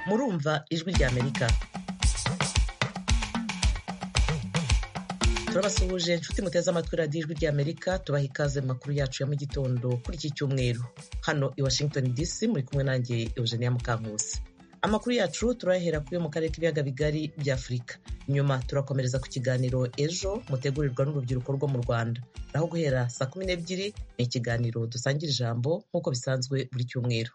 Alva Ijwi rya Amerika turabasuhuje inshuti muteze amatwi radiyo ijwi rya Amerika tubaha ikaze mu makuru yacu ya mu gitondo kuri iki cyumweru hano i Washington DC muri kumwe nanjye Eugenia Mukankusi amakuru yacu turayahera kuri yo mu karere k'ibiyaga bigari bya afurika nyuma turakomereza ku kiganiro ejo mutegurirwa n'urubyiruko rwo mu rwanda naho guhera saa kumi n'ebyiri ni ikiganiro dusangira ijambo nk'uko bisanzwe buri cyumweru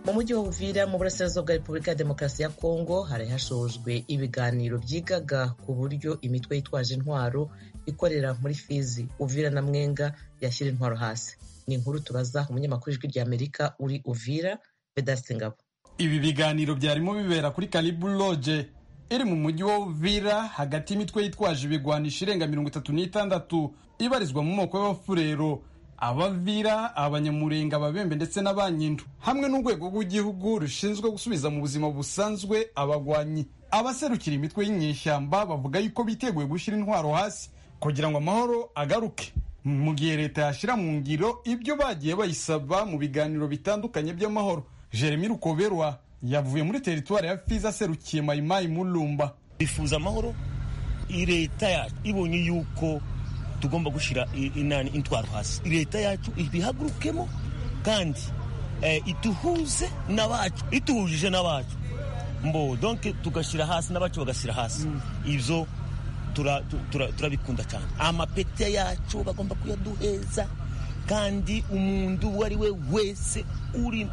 mu mujyi wa Uvira mu burasirazuba bwa repubulika ya demokarasi ya kongo hari hashojwe ibiganiro byigaga ku buryo imitwe yitwaje intwaro ikorera muri fizi uvira na mwenga yashyira intwaro hasi ni inkuru tubaza umunyamakuru ijwi rya amerika uri uvira vedaste ngabo ibi biganiro byarimo bibera kuri karibu loje iri mu mujyi wa uvira hagati y'imitwe yitwaje ibigwanisha irenga mirongo itatu n'itandatu ibarizwa mu moko y'abafurero abavira abanyamurenga ababembe ndetse n'abanyindo hamwe n'urwego rw'igihugu rushinzwe gusubiza mu buzima busanzwe abagwanyi abaserukira imitwe y'inyeshyamba bavuga yuko biteguye gushyira intwaro hasi kugira ngo amahoro agaruke mu gihe leta yashyira mu ngiro ibyo bagiye bayisaba mu biganiro bitandukanye by'amahoro jeremy rukoberwa yavuye muri teritwari ya fiza aserukiye mayimayi mulumba bifuza amahoro leta yacu ibonye yuko tugomba gushyira inani intwaro hasi leta yacu ibihagurukemo kandi ituhuze n'abacu ituhujije n'abacu mbo donke tugashyira hasi n'abacu bagashyira hasi ibyo turabikunda cyane amapeti yacu bagomba kuyaduheza kandi umuntu uwo ari we wese uri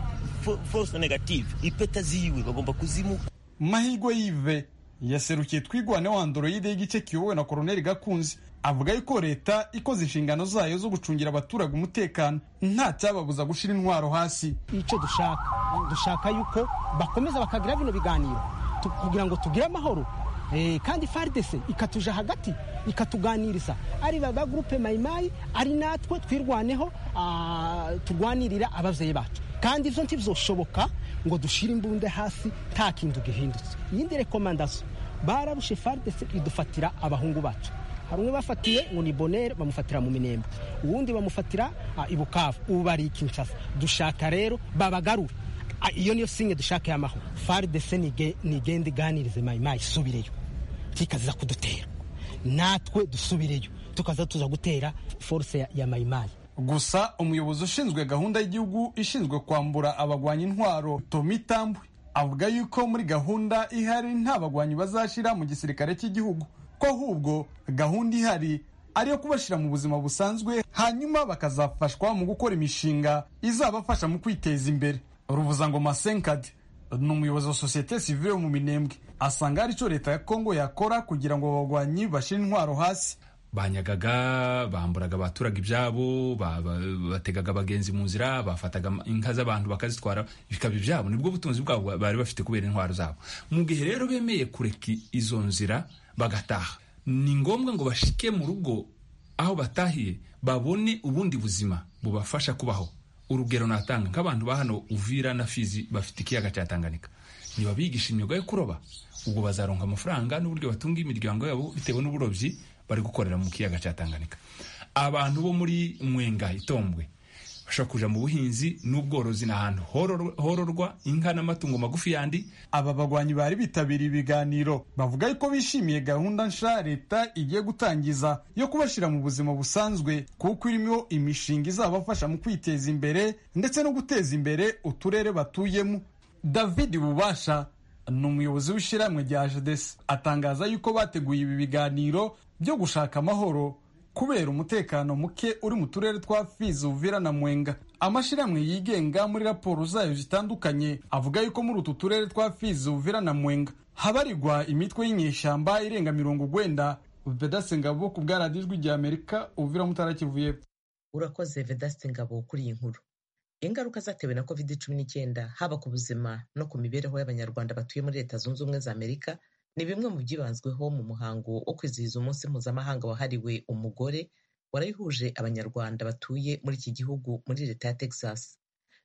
force negative ipeta ziwe bagomba kuzimuha mahirwe yive yaserukiye twigwane wa andoroide y'igice kiyobowe na koroneli gakunzi avuga yuko leta ikoze inshingano zayo zo gucungira abaturage umutekano nta cyababuza gushyira intwaro hasi icyo dushaka dushaka yuko bakomeza bakagira bino biganiro kugira ngo tugire amahoro kandi faridese ikatuja hagati ikatuganiriza ari ba gurupe mayimayi ari natwe twirwaneho turwanirira ababyeyi bacu kandi ibyo ntibizoshoboka ngo dushyire imbunda hasi nta kintu gihindutse iyindi rekomandasiyo barabushe faridese idufatira abahungu bacu hari umwe bafatiye ngo ni bonere bamufatira mu minembe uwundi bamufatira i bukavu ubu bari kinshasa dushaka rero babagarura iyo niyo singe dushaka y'amahoro faridese nigende iganirize mayimayi isubireyo kikaza kudutera natwe dusubireyo tukaza tuza gutera force ya mayimayi gusa umuyobozi ushinzwe gahunda y'igihugu ishinzwe kwambura abagwanya intwaro tomi tambwe avuga yuko muri gahunda ihari nta bagwanyi bazashyira mu gisirikare cy'igihugu ko ahubwo gahunda ihari ari iyo kubashyira mu buzima busanzwe hanyuma bakazafashwa mu gukora imishinga izabafasha mu kwiteza imbere ruvuzangoma senkadi ni umuyobozi wa sosiyete sivire mu minembwe asanga hari icyo leta ya kongo yakora kugira ngo abagwanyi bashyire intwaro hasi banyagaga bamburaga abaturage ibyabo bategaga abagenzi mu nzira bafataga inka z'abantu bakazitwara bikaba ibyabo nibwo butunzi bwabo bari bafite kubera intwaro zabo mu gihe rero bemeye kureka izo nzira bagataha ni ngombwa ngo bashike mu rugo aho batahiye babone ubundi buzima bubafasha kubaho urugero natanga nk'abantu ba hano uvira na fizi bafite ikiyaga cya tanganyika ntibabigisha imyuga yo kuroba ubwo bazaronka amafaranga n'uburyo batunga imiryango yabo bitewe n'uburobyi bari gukorera mu kiyaga cya tanganyika abantu bo muri mwenga itombwe bashobora kuja mu buhinzi n'ubworozi ni ahantu hororwa inka n'amatungo magufi yandi aba bagwanyi bari bitabiriye ibiganiro bavuga yuko bishimiye gahunda nsha leta igiye gutangiza yo kubashyira mu buzima busanzwe kuko irimo imishinga izabafasha mu kwiteza imbere ndetse no guteza imbere uturere batuyemo david bubasha ni umuyobozi w'ishyirahamwe rya jadesi atangaza yuko bateguye ibi biganiro byo gushaka amahoro kubera umutekano muke uri mu turere twa fizi uvira na mwenga amashyirahamwe yigenga muri raporo zayo zitandukanye avuga yuko muri utu turere twa fizi uvira na mwenga habarirwa imitwe y'inyeshyamba irenga mirongo ugwenda vedaste ngabo ku bwaradiyo ijwi rya amerika uvira mutarakivu yepfo urakoze vedaste ngabo kuri iyi nkuru ingaruka zatewe na covid cumi n'icyenda haba ku buzima no ku mibereho y'abanyarwanda batuye muri leta zunze ubumwe za amerika ni bimwe mu byibanzweho mu muhango wo kwizihiza umunsi mpuzamahanga wahariwe umugore warayihuje abanyarwanda batuye muri iki gihugu muri leta ya texas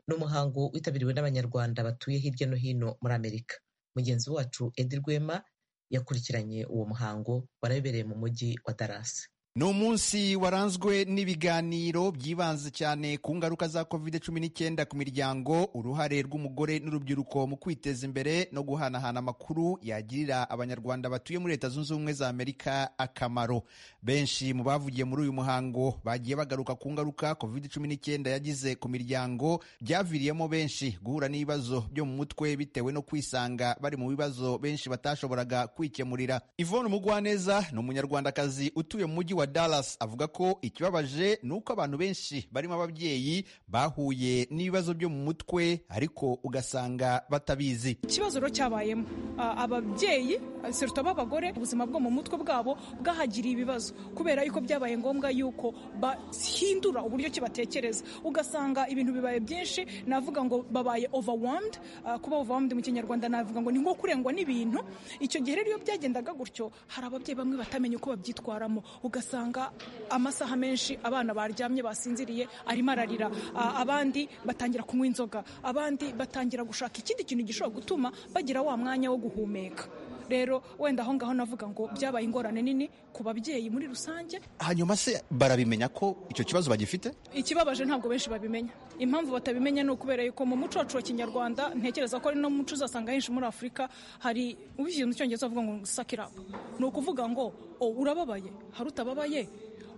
ni umuhango witabiriwe n'abanyarwanda batuye hirya no hino muri amerika mugenzi wacu edi rwema yakurikiranye uwo muhango warabibereye mu mujyi wa darasi ni umunsi waranzwe n'ibiganiro byibanze cyane ku ngaruka za covid cumi n'icyenda ku miryango uruhare rw'umugore n'urubyiruko mu kwiteza imbere no guhanahana amakuru yagirira abanyarwanda batuye muri leta zunze ubumwe za amerika akamaro benshi mu bavugiye muri uyu muhango bagiye bagaruka ku ngaruka covid cumi n'icyenda yagize ku miryango byaviriyemo benshi guhura n'ibibazo byo mu mutwe bitewe no kwisanga bari mu bibazo benshi batashoboraga kwikemurira ivone umugwaneza ni umunyarwandakazi utuye mu mujyi wa wa Dallas avuga ko ikibabaje ni uko abantu benshi barimo ababyeyi bahuye n'ibibazo byo mu mutwe ariko ugasanga batabizi ikibazo rero cyabayemo ababyeyi seruta b'abagore ubuzima bwo mu mutwe bwabo bwahagiriye ibibazo kubera yuko byabaye ngombwa yuko bahindura uburyo ki batekereza ugasanga ibintu bibaye byinshi navuga ngo babaye overwhelmed kuba overwhelmed mu kinyarwanda navuga ngo ni nko kurengwa n'ibintu icyo gihe rero iyo byagendaga gutyo hari ababyeyi bamwe batamenya uko babyitwaramo ugasanga ugasanga amasaha menshi abana baryamye basinziriye arimo ararira abandi batangira kunywa inzoga abandi batangira gushaka ikindi kintu gishobora gutuma bagira wa mwanya wo guhumeka rero wenda aho ngaho navuga ngo byabaye ingorane nini ku babyeyi muri rusange hanyuma se barabimenya ko icyo kibazo bagifite ikibabaje ntabwo benshi babimenya impamvu batabimenya ni ukubera yuko mu muco wacu wa kinyarwanda ntekereza ko ari no muco uzasanga henshi muri afurika hari ubishyize mu cyongereza bavuga ngo sakirapu ni ukuvuga ngo urababaye hari utababaye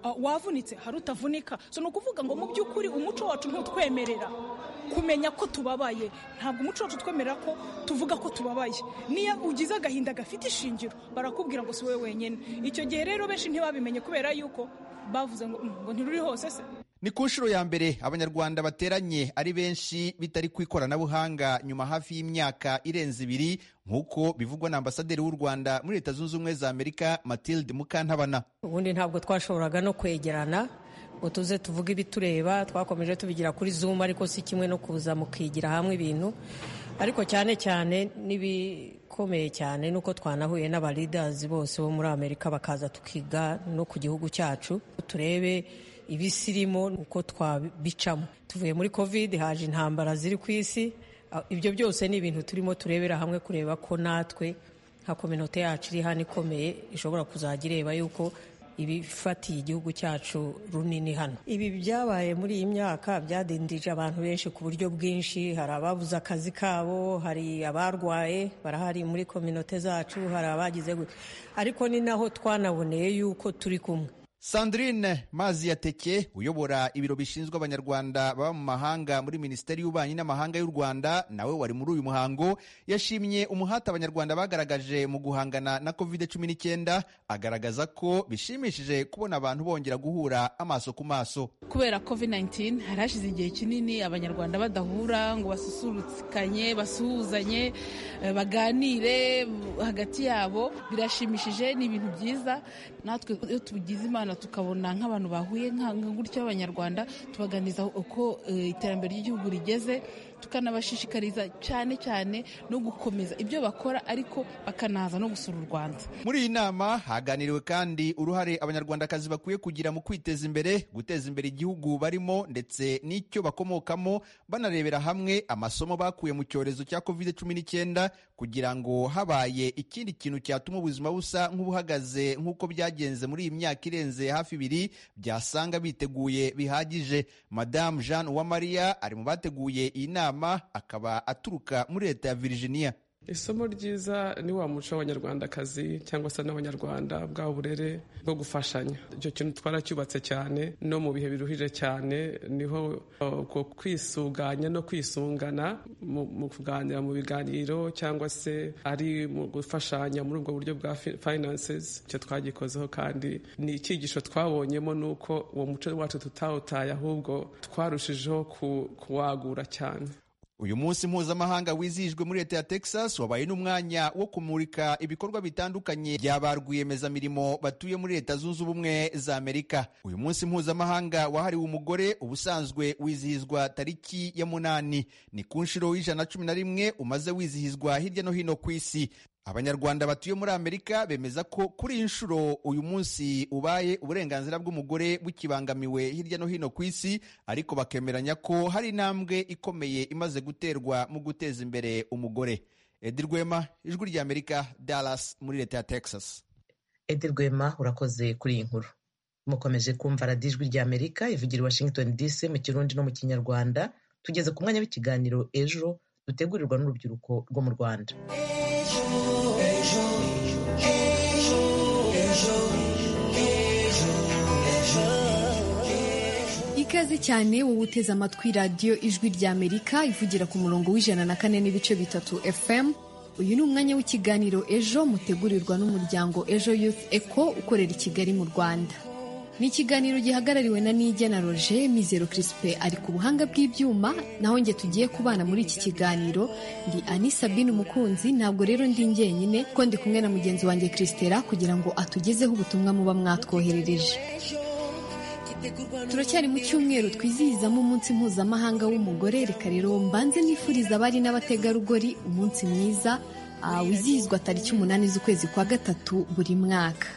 wavunitse hari utavunika so ni ukuvuga ngo mu by'ukuri umuco wacu ntutwemerera kumenya ko tubabaye ntabwo umuco wacu utwemerera ko tuvuga ko tubabaye niyo ugize agahinda gafite ishingiro barakubwira ngo si wowe wenyine icyo gihe rero benshi ntibabimenye kubera yuko bavuze ngo ntiruri hose se ni ku nshuro ya mbere abanyarwanda bateranye ari benshi bitari ku ikoranabuhanga nyuma hafi y'imyaka irenze ibiri nk'uko bivugwa na ambasaderi w'u rwanda muri leta zunze ubumwe za amerika matilde mukantabana ubundi ntabwo twashoboraga no kwegerana ngo tuze tuvuge ibitureba twakomeje tubigira kuri zoom ariko si kimwe no kuza mukigira hamwe ibintu ariko cyane cyane n'ibikomeye cyane nuko twanahuye n'abalidazi bose bo muri amerika bakaza tukiga no ku gihugu cyacu turebe ibisirimo uko twabicamo tuvuye muri covid haje intambara ziri ku isi ibyo byose ni ibintu turimo turebera hamwe kureba ko natwe nka kominote yacu iri hano ikomeye ishobora kuzajya ireba yuko ibifatiye igihugu cyacu runini hano ibi byabaye muri iyi myaka byadindije abantu benshi ku buryo bwinshi hari ababuze akazi kabo hari abarwaye barahari muri kominote zacu hari abagize ariko ni naho twanaboneye yuko turi kumwe sandrine mazi yateke uyobora ibiro bishinzwe abanyarwanda baba mu mahanga muri minisiteri y'ububanyi n'amahanga y'u rwanda nawe wari muri uyu muhango yashimye umuhati abanyarwanda bagaragaje mu guhangana na covid cumi n'icyenda agaragaza ko bishimishije kubona abantu bongera guhura amaso ku maso kubera covid 19 hari hashize igihe kinini abanyarwanda badahura ngo basusurukanye basuhuzanye baganire hagati yabo birashimishije ni ibintu byiza natwe iyo tugize imana tukabona nk'abantu bahuye gutyo b'abanyarwanda tubaganiriza uko iterambere ry'igihugu rigeze tukanabashishikariza cyane cyane no gukomeza ibyo bakora ariko bakanaza no gusura u Rwanda muri iyi nama haganiriwe kandi uruhare abanyarwandakazi bakwiye kugira mu kwiteza imbere guteza imbere igihugu barimo ndetse n'icyo bakomokamo banarebera hamwe amasomo bakuye mu cyorezo cya covid cumi n'icyenda kugira ngo habaye ikindi kintu cyatuma ubuzima busa nk'ubuhagaze nk'uko byagenze muri iyi myaka irenze hafi ibiri byasanga biteguye bihagije madamu jean uwamariya ari mu bateguye iyi nama akaba aturuka muri leta ya Virginia isomo ryiza ni wa muco w'abanyarwandakazi cyangwa se n'abanyarwanda bwa burere bwo gufashanya icyo kintu twaracyubatse cyane no mu bihe biruhije cyane niho uko kwisuganya no kwisungana mu kuganira mu biganiro cyangwa se ari mu gufashanya muri ubwo buryo bwa finances icyo twagikozeho kandi ni icyigisho twabonyemo ni uko uwo muco wacu tutawutaye ahubwo twarushijeho kuwagura cyane uyu munsi mpuzamahanga wizihijwe muri leta ya texas wabaye n'umwanya wo kumurika ibikorwa bitandukanye bya ba rwiyemezamirimo batuye muri leta zunze ubumwe za amerika uyu munsi mpuzamahanga wahariwe umugore ubusanzwe wizihizwa tariki ya munani ni ku nshuro y'ijana cumi na rimwe umaze wizihizwa hirya no hino ku isi abanyarwanda batuye muri amerika bemeza ko kuri iyi nshuro uyu munsi ubaye uburenganzira bw'umugore bukibangamiwe hirya no hino ku isi ariko bakemeranya ko hari intambwe ikomeye imaze guterwa mu guteza imbere umugore edi rwema ijwi rya amerika dallas muri leta ya texas edi rwema urakoze kuri iyi nkuru mukomeje kumva radiyo ijwi rya amerika ivugira i washington dc mu kirundi no mu kinyarwanda tugeze ku mwanya w'ikiganiro ejo dutegurirwa n'urubyiruko rwo mu rwanda ikaze cyane wowe uteze amatwi radiyo ijwi rya amerika ivugira ku murongo w'ijana na kane n'ibice bitatu fm uyu ni umwanya w'ikiganiro ejo mutegurirwa n'umuryango ejo youth eco ukorera i kigali mu rwanda ni ikiganiro gihagarariwe na nijya na roger mizero kirisipe ari ku buhanga bw'ibyuma naho njye tugiye kubana muri iki kiganiro ndi ani sabine umukunzi ntabwo rero ndi njyenyine ko ndi kumwe na mugenzi wanjye kirisitera kugira ngo atugezeho ubutumwa muba mwatwoherereje turacyari mu cyumweru twizihizamo umunsi mpuzamahanga w'umugore reka rero mbanze nifuriza abari n'abategarugori umunsi mwiza ah, wizihizwa tariki umunani z'ukwezi kwa gatatu buri mwaka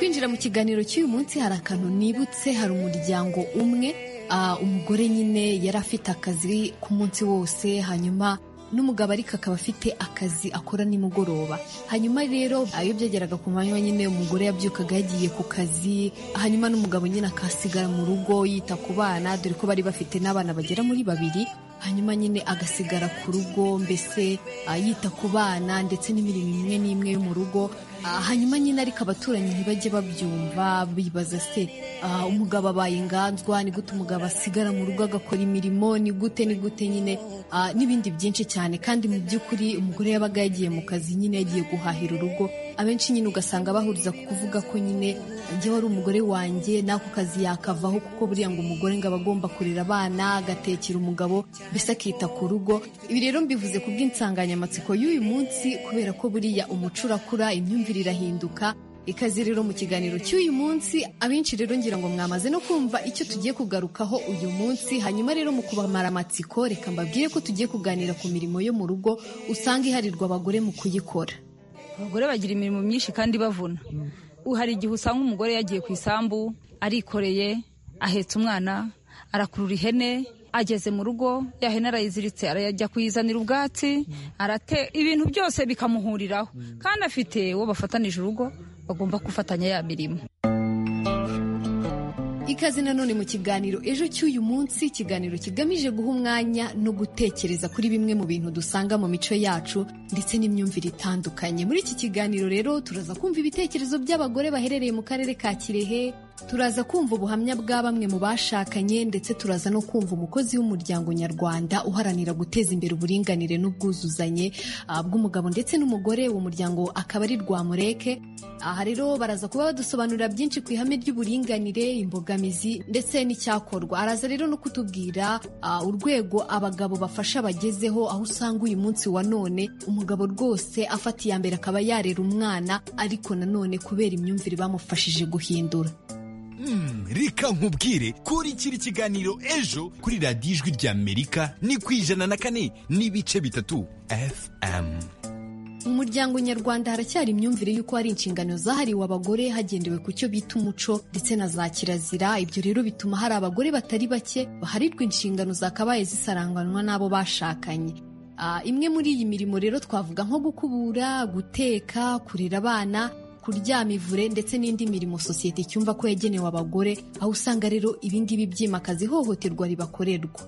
twinjira mu kiganiro cy'uyu munsi hari akantu nibutse hari umuryango umwe ah, umugore nyine yari afite akazi ku munsi wose hanyuma n'umugabo ariko akaba afite akazi akora nimugoroba hanyuma rero ah, iyo byageraga ku manywa nyine umugore yabyukaga yagiye ku kazi hanyuma n'umugabo nyine akasigara mu rugo yita ku bana dore ko bari bafite n'abana bagera muri babiri hanyuma nyine agasigara ku rugo mbese ah, yita ku bana ndetse n'imirimo imwe n'imwe yo mu rugo Ah, hanyuma nyine ariko abaturanyi ntibajye babyumva bibaza se ah, umugabo abaye inganzwa ni gute umugabo asigara mu rugo agakora imirimo ni gute ni gute nyine ah, n'ibindi byinshi cyane kandi mu by'ukuri umugore yabaga yagiye mu kazi nyine yagiye guhahira urugo abenshi nyine ugasanga bahuriza ku kuvuga ko nyine njye wari umugore wanjye n'ako kazi yakavaho kuko buriya ngo umugore ngo aba agomba kurera abana agatekera umugabo mbese akita ku rugo ibi rero mbivuze ku bw'insanganyamatsiko y'uyu munsi kubera ko buriya umuco urakura imyumvire irahinduka ikaze rero mu kiganiro cy'uyu munsi abenshi rero ngira ngo mwamaze no kumva icyo tugiye kugarukaho uyu munsi hanyuma rero mu kubamara amatsiko reka mbabwire ko tugiye kuganira ku mirimo yo mu rugo usanga iharirwa abagore mu kuyikora abagore bagira imirimo myinshi kandi bavuna hari igihe usanga umugore yagiye ku isambu arikoreye ahetse umwana arakurura ihene ageze mu rugo ya hene arayiziritse arajya kuyizanira ubwatsi arate ibintu byose bikamuhuriraho kandi afite uwo bafatanije urugo bagomba gufatanya ya mirimo ikaze nanone mu kiganiro ejo cy'uyu munsi ikiganiro kigamije guha umwanya no gutekereza kuri bimwe mu bintu dusanga mu mico yacu ndetse n'imyumvire itandukanye muri iki kiganiro rero turaza kumva ibitekerezo by'abagore baherereye mu karere ka kirehe turaza kumva ubuhamya bwa bamwe mu bashakanye ndetse turaza no kumva umukozi w'umuryango nyarwanda uharanira guteza imbere uburinganire n'ubwuzuzanye ah, bw'umugabo ndetse n'umugore uwo muryango akaba ari rwamureke aha rero baraza kuba badusobanurira byinshi ku ihame ry'uburinganire imbogamizi ndetse n'icyakorwa araza rero no kutubwira ah, urwego abagabo bafasha bagezeho aho usanga uyu munsi wa none umugabo rwose afata iya mbere akaba yarera umwana ariko nanone kubera imyumvire bamufashije guhindura Hmm, reka nkubwire kurikira ikiganiro ejo kuri radiyo ijwi rya amerika ni ku ijana na kane n'ibice bitatu fm mu muryango nyarwanda haracyari imyumvire y'uko hari inshingano zahariwe abagore hagendewe ku cyo bita umuco ndetse na za kirazira ibyo rero bituma hari abagore batari bake baharirwa inshingano zakabaye zisaranganwa n'abo bashakanye Ah, imwe muri iyi mirimo rero twavuga nko gukubura guteka kurera abana kuryama ivure ndetse n'indi mirimo sosiyete icyumva ko yagenewe abagore aho usanga rero ibingibi byimakaza ihohoterwa ribakorerwa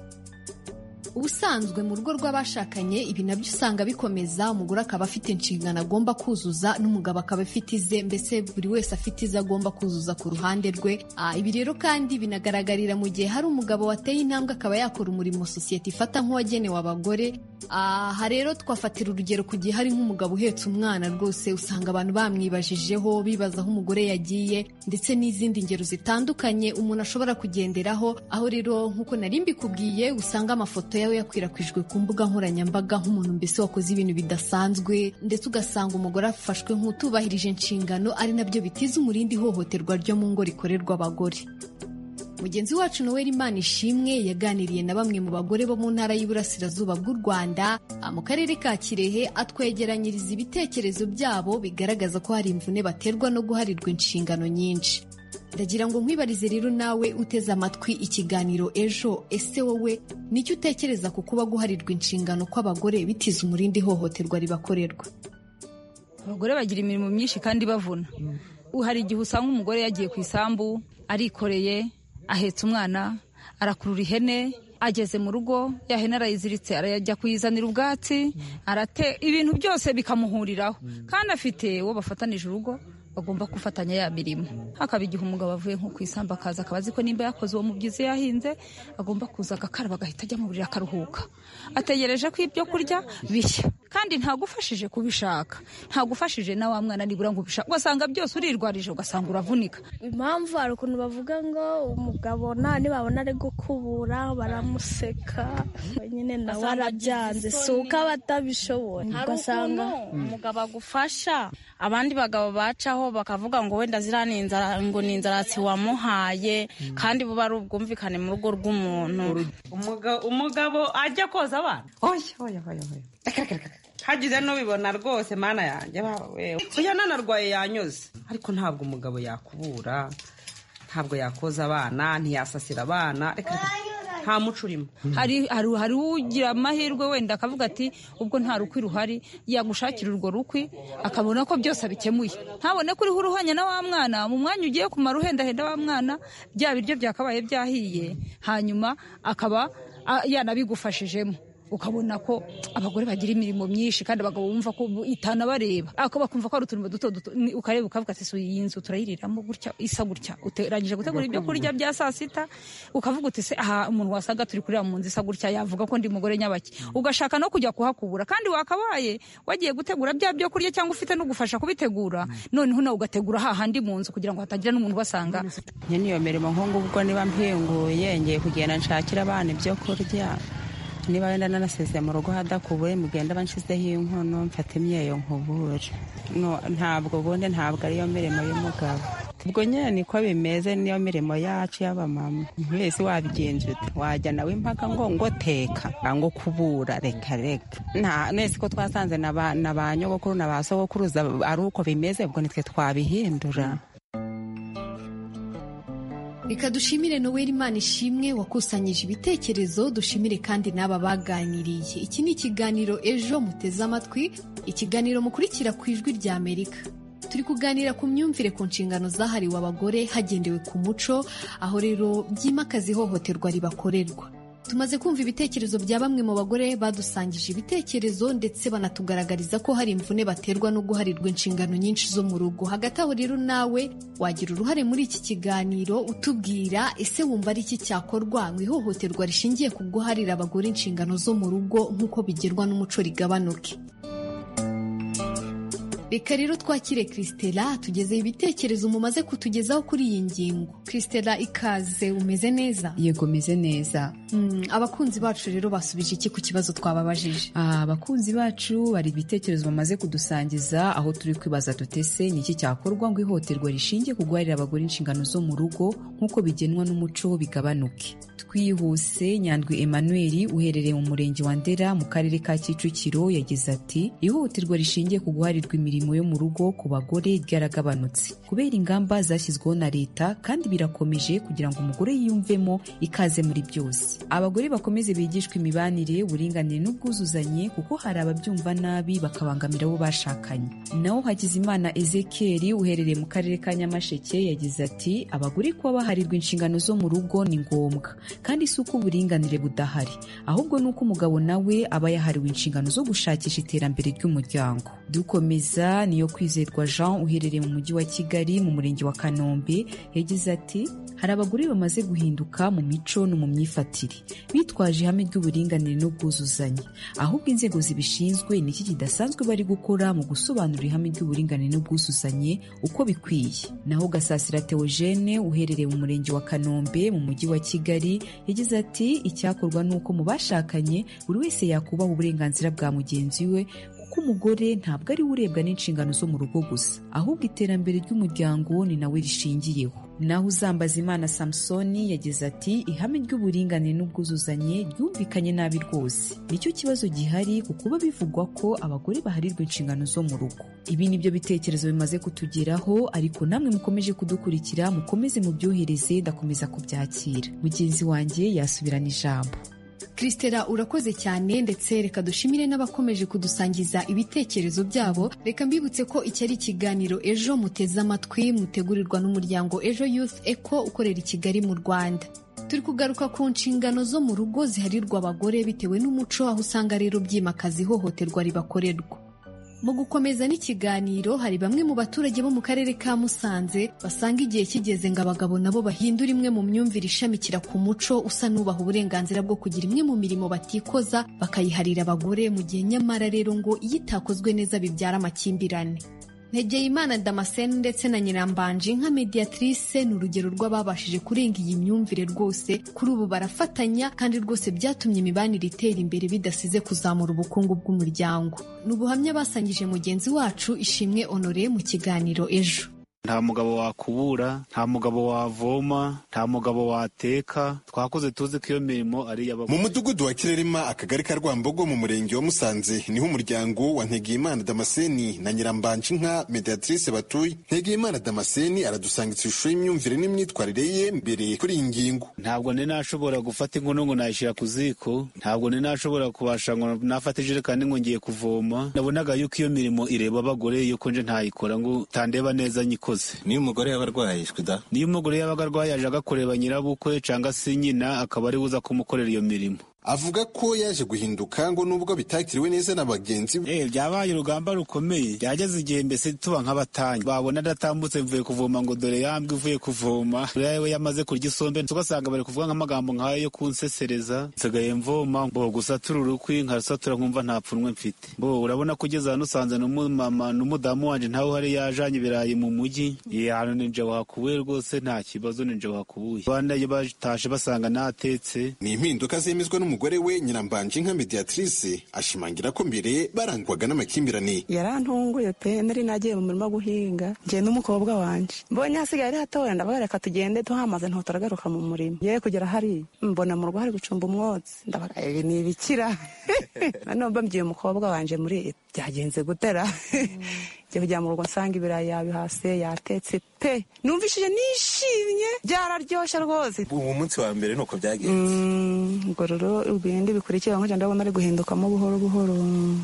ubusanzwe mu rugo rw'abashakanye ibi nabyo usanga bikomeza umugore akaba afite inshingano agomba kuzuza n'umugabo akaba afite ize mbese buri wese afite ize agomba kuzuza ku ruhande rwe Ah, ibi rero kandi binagaragarira mu gihe hari umugabo wateye intambwe akaba yakora umurimo sosiyete ifata nk'uwagenewe abagore aha rero twafatira urugero ku gihe hari nk'umugabo uhetse umwana rwose usanga abantu bamwibajijeho bibaza aho umugore yagiye ndetse n'izindi ngero zitandukanye umuntu ashobora kugenderaho aho rero nk'uko nari mbikubwiye usanga amafoto yawe yakwirakwijwe ku mbuga nkoranyambaga nk'umuntu mbese wakoze ibintu bidasanzwe ndetse ugasanga umugore afashwe nk'utubahirije inshingano ari nabyo bitiza umurindi ihohoterwa ryo mu ngo rikorerwa abagore mugenzi wacu noweli imana ishimwe yaganiriye na bamwe mu bagore bo mu ntara y'iburasirazuba bw'u rwanda ah, mu karere ka kirehe atwegeranyiriza ibitekerezo byabo bigaragaza ko hari imvune baterwa no guharirwa inshingano nyinshi ndagira ngo nkwibarize rero nawe uteze amatwi ikiganiro ejo ese wowe nicyo utekereza ku kuba guharirwa inshingano kw'abagore bitiza umurindi ihohoterwa ribakorerwa abagore bagira imirimo myinshi kandi bavuna hari igihe usanga umugore yagiye ku isambu arikoreye ahetse umwana arakurura ihene ageze mu rugo ya hene arayiziritse arajya kuyizanira ubwatsi arate ibintu byose bikamuhuriraho kandi afite uwo bafatanije urugo bagomba gufatanya ya mirimo hakaba igihe umugabo avuye nko ku isambu akaza akaba azi ko nimba yakoze uwo mubyizi yahinze agomba kuza agakaraba agahita ajya mu buriri akaruhuka ategereje ko ibyo kurya bishya kandi ntagufashije kubishaka ntagufashije na wa mwana nibura ngo ubishaka ugasanga byose urirwarije ugasanga uravunika impamvu hari ukuntu bavuga ngo umugabo nta nibabona ari gukubura baramuseka nyine nawe arabyanze si uko aba atabishoboye hari ukuntu umugabo agufasha abandi bagabo bacaho bakavuga ngo wenda ziriya ni inzara ngo ni inzaratsi wamuhaye kandi buba ari ubwumvikane mu rugo rw'umuntu Umuga- umugabo ajya koza abana oya oya oya oya hagize n'ubibona rwose mana yanjye baba wewe oya nanarwaye yanyuze ariko ntabwo umugabo yakubura ntabwo yakoza abana ntiyasasira abana reka reka, nta muco urimo hari hari hari ugira amahirwe wenda akavuga ati ubwo nta rukwi ruhari yagushakira urwo rukwi akabona ko byose abikemuye ntabone ko uriho uruhanya na wa mwana mu mwanya ugiye kumara uhendahenda wa mwana bya biryo byakabaye byahiye hanyuma akaba a- yanabigufashijemo ukabona ko abagore bagira imirimo myinshi kandi abagabo bumva ko itanabareba ako bakumva ko ari uturimo duto duto ni- ukareba ukavuga ati "Si iyi nzu turayiriramo gutya isa gutya uteranyije gutegura ibyo kurya bya saa sita ukavuga uti se aha umuntu wasaga turi kurira mu nzu isa gutya yavuga ko ndi mugore nyabaki ugashaka no kujya kuhakubura kandi wakabaye wagiye gutegura bya byo kurya cyangwa ufite no gufasha kubitegura noneho nawe ugategura hahandi mu nzu kugira ngo hatagira n'umuntu ubasanga nyine iyo mirimo nk'ubu ubwo niba mpinguye ngiye kugenda nshakira abana ibyo kurya niba wenda nanasezeye mu rugo hadakubuye mugenda banshyizeho inkono mfata imyeyo nkubure No, ntabwo ubundi ntabwo ariyo mirimo y'umugabo ubwo nyine niko bimeze niyo mirimo yacu y'abamama wese wabigenza ute wajya nawe impaka ngo ngo teka ngo kubura reka reka nta mwese ko twasanze na ba na ba nyogokuru na ba sogokuruza ari uko bimeze ubwo nitwe twabihindura Reka dushimire Noel Imana ishimwe wakusanyije ibitekerezo dushimire kandi n'aba baganiriye. Iki ni ikiganiro ejo muteze amatwi, ikiganiro mukurikira ku ijwi rya Amerika. Turi kuganira ku myumvire ku nshingano zahariwe abagore hagendewe ku muco, aho rero byimakaza ihohoterwa ribakorerwa. Tumaze kumva ibitekerezo bya bamwe mu bagore badusangije ibitekerezo ndetse banatugaragariza ko hari imvune baterwa no guharirwa inshingano nyinshi zo mu rugo. Hagati aho rero nawe wagira uruhare muri iki kiganiro utubwira ese wumva ari iki cyakorwa mu ihohoterwa rishingiye ku guharira abagore inshingano zo mu rugo nk'uko bigerwa n'umuco rigabanuke. Reka rero twakire Christela tugezeho ibitekerezo mumaze kutugezaho kuri iyi ngingo. Christela ikaze umeze neza? yego meze neza Mm, abakunzi bacu rero basubije iki ku kibazo twababajije Ah, abakunzi bacu hari ibitekerezo bamaze kudusangiza aho turi kwibaza dutese ni iki cyakorwa ngo ihohoterwa rishingiye ku guharira abagore inshingano zo mu rugo nk'uko bigenwa n'umuco bigabanuke twihuse nyandwi emmanuel uherereye mu murenge wa ndera mu karere ka kicukiro yagize ati ihohoterwa rishingiye ku guharirwa imirimo yo mu rugo ku bagore ryaragabanutse kubera ingamba zashyizweho na leta kandi birakomeje kugira ngo umugore yiyumvemo ikaze muri byose abagore bakomeze bigishwe imibanire uburinganire n'ubwuzuzanye kuko hari ababyumva nabi bakabangamira abo bashakanye naho hakizimana ezekiel uherereye mu karere ka nyamasheke yagize ati abagore kuba baharirwa inshingano zo mu rugo ni ngombwa kandi si uko uburinganire budahari ahubwo ni uko umugabo nawe aba yahariwe inshingano zo gushakisha iterambere ry'umuryango dukomeza niyo kwizerwa jean uherereye mu mujyi wa kigali mu murenge wa kanombe yagize ati hari abagore bamaze guhinduka mu mico no mu myifatire bitwaje ihame ry'uburinganire n'ubwuzuzanye ahubwo inzego zibishinzwe ni iki kidasanzwe bari gukora mu gusobanura ihame ry'uburinganire n'ubwuzuzanye uko bikwiye naho gasasira theogene uherereye mu murenge wa kanombe mu mujyi wa kigali yagize ati icyakorwa ni uko mu bashakanye buri wese yakubaha uburenganzira bwa mugenzi we kuko umugore ntabwo ari we urebwa n'inshingano zo mu rugo gusa ahubwo iterambere ry'umuryango ni nawe rishingiyeho naho uzambaza imana samusoni yagize ati ihame ry'uburinganire n'ubwuzuzanye ryumvikanye nabi rwose nicyo kibazo gihari ku kuba bivugwa ko abagore baharirwa inshingano zo mu rugo ibi ni byo bitekerezo bimaze kutugeraho ariko namwe mukomeje kudukurikira mukomeze mubyohereze ndakomeza kubyakira mugenzi wanjye yasubirana ijambo christela urakoze cyane ndetse reka dushimire n'abakomeje kudusangiza ibitekerezo byabo reka mbibutse ko iki ari ikiganiro ejo muteze amatwi mutegurirwa n'umuryango ejo youth eco ukorera i kigali mu rwanda turi kugaruka ku nshingano zo mu rugo ziharirwa abagore bitewe n'umuco aho usanga rero byimakaza ihohoterwa ribakorerwa mu gukomeza n'ikiganiro hari bamwe mu baturage bo mu karere ka Musanze basanga igihe kigeze ngo abagabo nabo bahindura imwe mu myumvire ishamikira ku muco usa n'ubaha uburenganzira bwo kugira imwe mu mirimo batikoza bakayiharira abagore mu gihe nyamara rero ngo iyo itakozwe neza bibyara amakimbirane Ntegeyimana Damascene ndetse na Nyirambanje nka mediatrice ni urugero rw'ababashije kurenga iyi myumvire rwose kuri ubu barafatanya kandi rwose byatumye imibanire itera imbere bidasize kuzamura ubukungu bw'umuryango ni ubuhamya basangije mugenzi wacu Ishimwe Honore mu kiganiro ejo nta mugabo wakubura nta mugabo wavoma nta mugabo wateka twakoze tuzi ko iyo mirimo ari iy'abagore mu mudugudu wa kirerema akagari ka rwambogo mu murenge wa musanze niho umuryango wa ntegeyimana damascene na nyirambanje inka mediatrice batuye ntegeyimana damascene aradusangitse ishusho y'imyumvire n'imyitwarire ye mbere kuri iyi ngingo ntabwo ni nashobora gufata inkono ngo nayishyira ku ziko ntabwo ni nashobora kubasha ngo nafata ijerekani ngo ngiye kuvoma nabonaga yuko iyo mirimo ireba abagore yuko nje ntayikora ngo utandeba neza nyikoze niyo umugore yaba arwaye shwida niyo umugore yabaga arwaye aje agakoreba nyirabukwe cyangwa se nyina akaba ari buza kumukorera iyo mirimo avuga ko yaje guhinduka ngo nubwo bitakiriwe neza na bagenzi be byabaye urugamba rukomeye byageze igihe mbese tuba nk'abatanyi babona adatambutse mvuye kuvoma ngo dore yambwe uvuye kuvoma dore we yamaze kurya isombe tugasanga bari kuvuga nk'amagambo nk'ayo yo kunsesereza nsigaye mvoma mbo gusatura urukwi nkarusatura nkumva nta pfunwe mfite mbo urabona ko ugeze hano usanze n'umumama n'umudamu wanje ntawe uhari yajanye ibirayi mu mujyi ahantu ninje wakubuye rwose nta kibazo ninje wakubuye abana batashe basanga natetse ni impinduka zemezwa n'umu umugore we nyirambanje nka mediatrice ashimangira ko mbere barangwaga n'amakimbirane yarantunguye pe nari nagiye mu murima guhinga ngiye n'umukobwa wanjye mbonye hasigaye ari hatoya ndabaga reka tugende tuhamaze ntutaragaruka mu murima ye kugera hariya mbona mu rugo hari gucumba umwotsi ndabaga ibi ni ibikira noneho mbabwiye umukobwa wanjye muri byagenze gutera njya kujya mu rugo nsanga ibirayi yabihase yatetse pe numvishije nishimye byararyoshye rwose ubu munsi wa mbere nuko byagenze ubwo rero ibindi bikurikira nkajya ndabona ari guhindukamo buhoro buhoro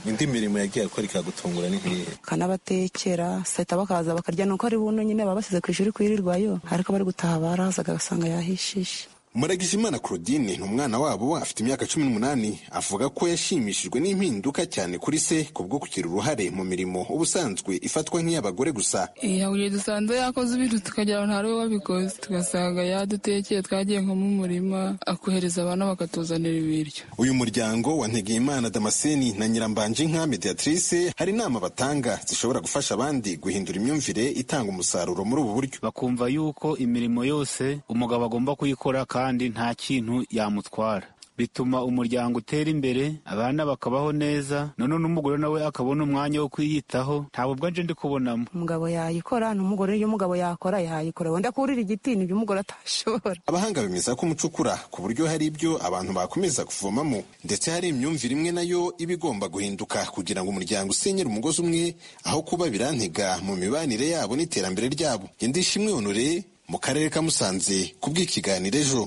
indi mirimo yagiye akora ikagutungura ni nkihe kanabatekera sahita bakaza bakarya nuko ari buno nyine baba basize ku ishuri kwirirwayo ariko bari gutaha barazaga agasanga yahishishe muragijimana claudine ni umwana wabo afite imyaka cumi n'umunani avuga ko yashimishijwe n'impinduka cyane kuri se kubwo kugira uruhare mu mirimo ubusanzwe ifatwa nk'iy'abagore gusa buri dusanze yakoze ibintu tukagira ngo ntari wabikoze tugasanga yadutekeye twagiye nko mu murima akohereza abana bakatuzanira ibiryo uyu muryango wa ntegeyimana damascene na nyirambanje nka mediatrice hari inama batanga zishobora gufasha abandi guhindura imyumvire itanga umusaruro muri ubu buryo bakumva yuko imirimo yose umugabo agomba kuyikora kandi nta kintu yamutwara bituma umuryango utera imbere abana bakabaho neza none n'umugore nawe akabona umwanya wo kwiyitaho ntabwo ubwo nje ndi kubonamo umugabo yayikora n'umugore iyo umugabo yakora yayikora wenda kurira igiti nibyo umugore atashobora abahanga bemeza ko umucukura ku buryo hari ibyo abantu bakomeza kuvomamo ndetse hari imyumvire imwe nayo iba igomba guhinduka kugira ngo umuryango usenyere umugozi umwe aho kuba birantega mu mibanire yabo n'iterambere ryabo indi shimwe honore mu karere ka musanze kubw'ikiganiro ejo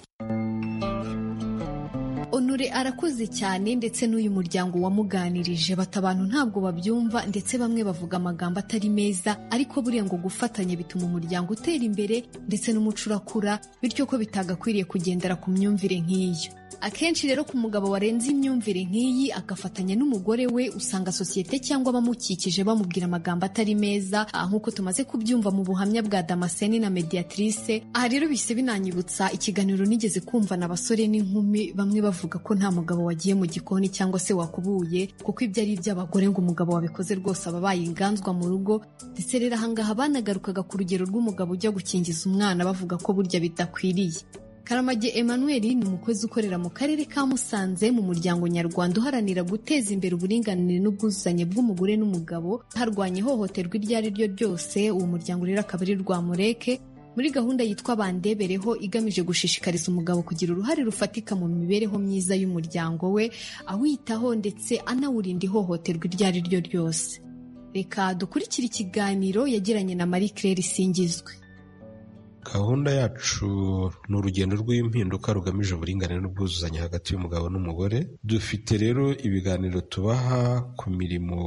onore arakoze cyane ndetse n'uyu muryango wamuganirije bata abantu ntabwo babyumva ndetse bamwe bavuga amagambo atari meza ariko buriya ngo gufatanya bituma umuryango utera imbere ndetse n'umuco urakura bityo ko bitagakwiriye kugendera ku myumvire nk'iyo akenshi rero ku mugabo warenze imyumvire nk'iyi agafatanya n'umugore we usanga sosiyete cyangwa abamukikije bamubwira amagambo atari meza nk'uko tumaze kubyumva mu buhamya bwa damascene na mediatrice aha rero bise binanyibutsa ikiganiro nigeze kumva na basore n'inkumi bamwe bavuga ko nta mugabo wagiye mu gikoni cyangwa se wakubuye kuko ibyo ari iby'abagore ngo umugabo wabikoze rwose aba abaye inganzwa mu rugo ndetse rero ahangaha banagarukaga ku rugero rw'umugabo ujya gukingiza umwana bavuga ko burya bidakwiriye Karamage Emmanuel ni umukozi ukorera mu karere ka Musanze mu muryango nyarwanda uharanira guteza imbere uburinganire n'ubwuzuzanye bw'umugore n'umugabo harwanya ihohoterwa iryo ari ryo ryose uwo muryango rero akaba ari Rwamureke muri gahunda yitwa bandebereho igamije gushishikariza umugabo kugira uruhare rufatika mu mibereho myiza y'umuryango we awitaho ndetse anawurinda ihohoterwa iryo ari ryo ryose reka dukurikire ikiganiro yagiranye na Marie Claire Singizwe gahunda yacu ni urugendo rw'impinduka rugamije uburinganire n'ubwuzuzanye hagati y'umugabo n'umugore dufite rero ibiganiro tubaha ku mirimo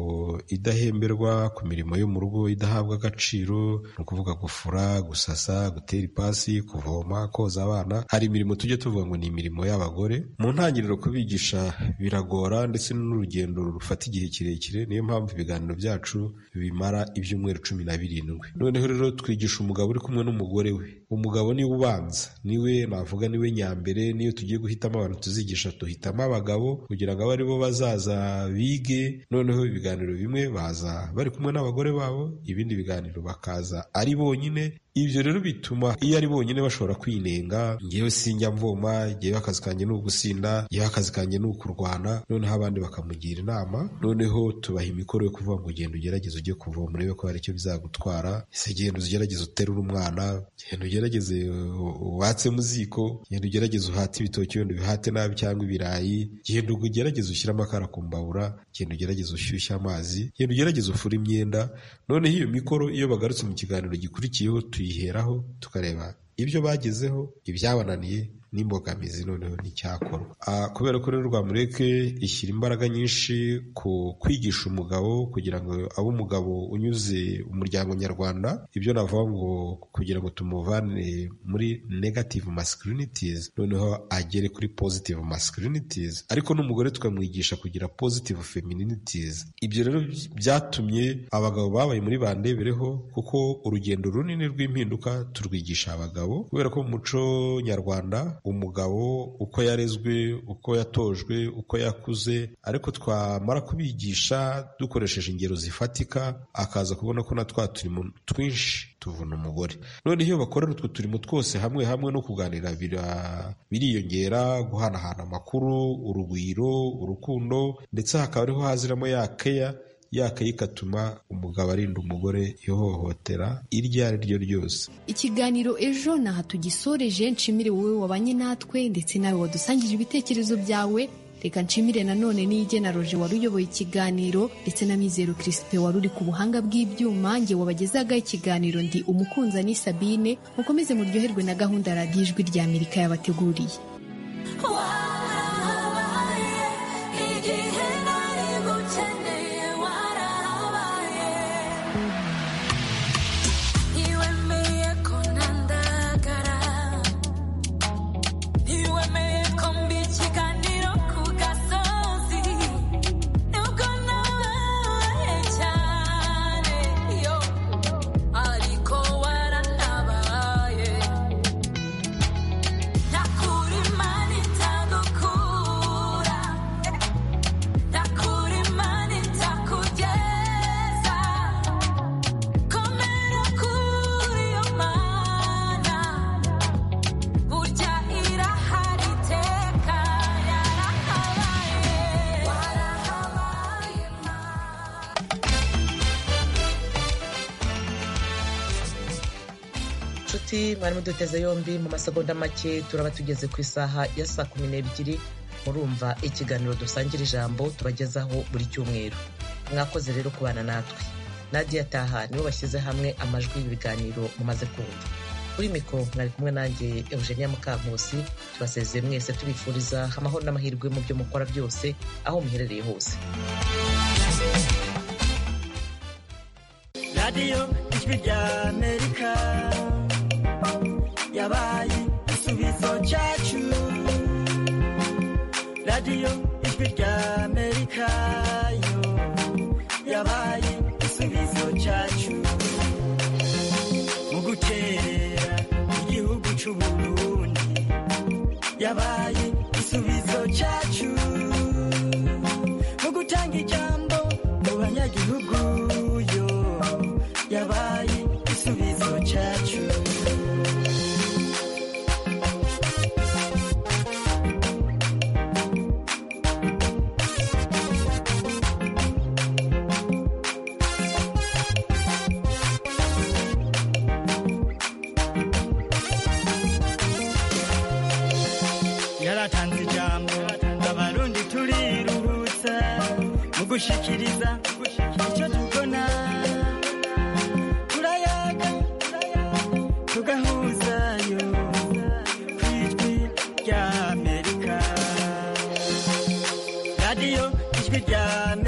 idahemberwa ku mirimo yo mu rugo idahabwa agaciro ni ukuvuga gufura gusasa gutera ipasi kuvoma koza abana hari imirimo tujya tuvuga ngo ni imirimo y'abagore mu ntangiriro kubigisha biragora ndetse n'urugendo rufata igihe kirekire niyo mpamvu ibiganiro byacu bimara ibyumweru cumi na birindwi noneho rero twigisha umugabo uri kumwe n'umugore we umugabo niwe ubanza niwe navuga niwe nyambere niyo tugiye guhitamo abantu tuzigisha duhitamo abagabo kugira ngo abe aribo bazaza bige noneho ibiganiro bimwe baza bari kumwe n'abagore babo ibindi biganiro bakaza ari bonyine ibyo rero bituma iyo ari bonyine bashobora kwinenga ngewe sinjya mvoma ngewe akazi kanjye ni ugusinda ngewe akazi kanjye ni ukurwana noneho abandi bakamugira inama noneho tubaha imikoro yo kuvuga ngo genda ugerageze ujye kuvoma urebe ko hari icyo bizagutwara ese genda ugerageze uterure umwana genda ugerageze watsemo ziko genda ugerageze uhate ibitoki wenda ubihate nabi cyangwa ibirayi genda ugerageze ushyire amakara ku mbabura genda ugerageze ushyushye amazi genda ugerageze ufure imyenda noneho iyo mikoro iyo bagarutse mu kiganiro gikurikiyeho tuyi tuyiheraho tukareba ibyo bagezeho ibyabananiye n'imbogamizi noneho n'icyakorwa kubera ko rero rwamureke ishyira imbaraga nyinshi ku kwigisha umugabo kugira ngo abe umugabo unyuze umuryango nyarwanda ibyo navuga ngo kugira ngo tumuvane muri negative masculinities noneho agere kuri positive masculinities ariko n'umugore tukamwigisha kugira positive femininities ibyo rero byatumye abagabo babaye muri bandebereho kuko urugendo runini rw'impinduka turwigisha abagabo kubera ko mu muco nyarwanda umugabo uko yarezwe uko yatojwe uko yakuze ariko twamara kubigisha dukoresheje ingero zifatika akaza kubona ko na twa turimo twinshi tuvuna umugore none iyo bakorera utwo turimo twose hamwe hamwe no kuganira biriyongera guhanahana amakuru urugwiro urukundo ndetse hakaba ariho haziramo ya keya yakaye igatuma umugabo arinda umugore ihohotera iryo ari ryo ryose ikiganiro ejo ni aha tugisoreje nshimire wowe wabanye natwe ndetse nawe wadusangije ibitekerezo byawe reka nshimire nanone n'iyigena roje wari uyoboye ikiganiro ndetse na mizero kirisipe wari uri ku buhanga bw'ibyuma nge wabagezaga ikiganiro ndi umukunza ni sabine mukomeze muryoherwe na gahunda radiyo ijwi rya amerika yabateguriye nshuti mwari muduteze yombi mu masegonda make turaba tugeze ku isaha ya saa kumi n'ebyiri murumva ikiganiro dusangira ijambo tubagezaho buri cyumweru mwakoze rero kubana natwe nadiya taha nibo bashyize hamwe amajwi y'ibiganiro mumaze kumva kuri mikoro mwari kumwe nanjye eugenia mukankusi tubasezeye mwese tubifuriza amahoro n'amahirwe mu byo mukora byose aho muherereye hose radiyo ijwi rya amerika yabaye igisubizo cyacu radiyo ijwi rya amerika yo yabaye igisubizo cyacu mu gukerera igihugu cy'uburundi yabaye igisubizo cyacu mu gutanga ijambo mu banyagihugu yo yabaye igisubizo cyacu yaratanze ijambo abarundi turiruhutsa mu gushikiriza icyo tubona